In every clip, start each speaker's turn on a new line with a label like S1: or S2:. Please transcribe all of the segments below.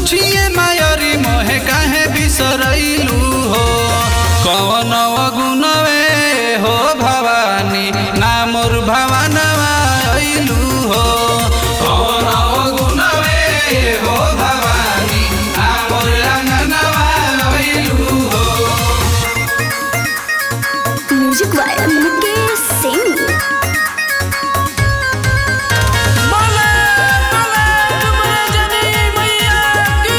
S1: पूछिए मायरी मोहे काहे बिसरैलू हो कवन गुणवे हो भवानी नामोर भवानवा अइलू हो कवन गुणवे हो भवानी नामोर अंगनवा अइलू हो
S2: म्यूजिक वाया मुकेश सिंह
S3: बोले बोले डुमरे जनी मैया की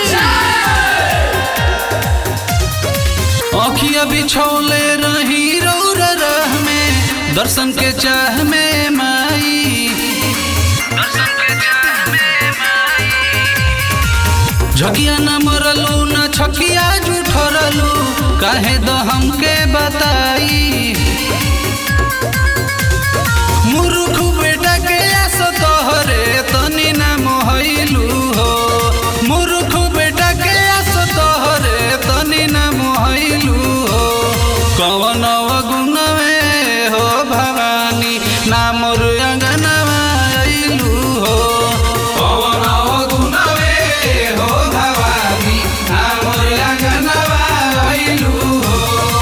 S1: अखिया बिछौले रही रौर रह में दर्शन के चाह में माई दर्शन के चाह में माई झकिया न मरलू न छकिया जुठरलू काहे द हमके बताई मुरुख बेटा के आस तोहरे तनी ना मोहैलू हो मुरुख बेटा के आस तोहरे तनी ना मोहैलू हो कवन गुणवे हो भवानी नामोर अंगनवा अइलू हो कवन गुणवे हो भवानी नामोर अंगनवा अइलू हो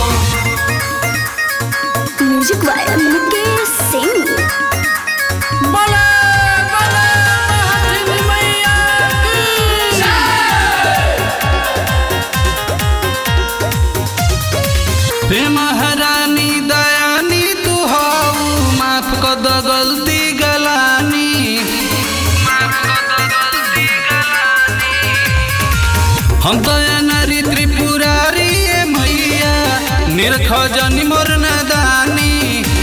S2: म्यूजिक वाया मुकेश सिंह
S3: बोले बोले हथिन मैया की
S1: हे महारानी दयानी तू हऊ माफ कर द गलती गलानी हम तो नारी त्रिपुरारी ए मैया निरख जनी मोर नदानी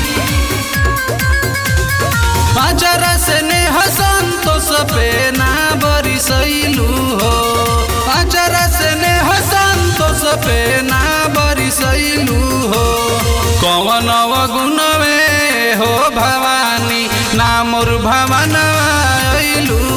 S1: आचारा से ने संतोष पे ना बरिसैलू हो आचारा से ने संतोष पे ना बरिसैलू हो कवन गुणवे हो भवानी नामोर भवनवा अइलू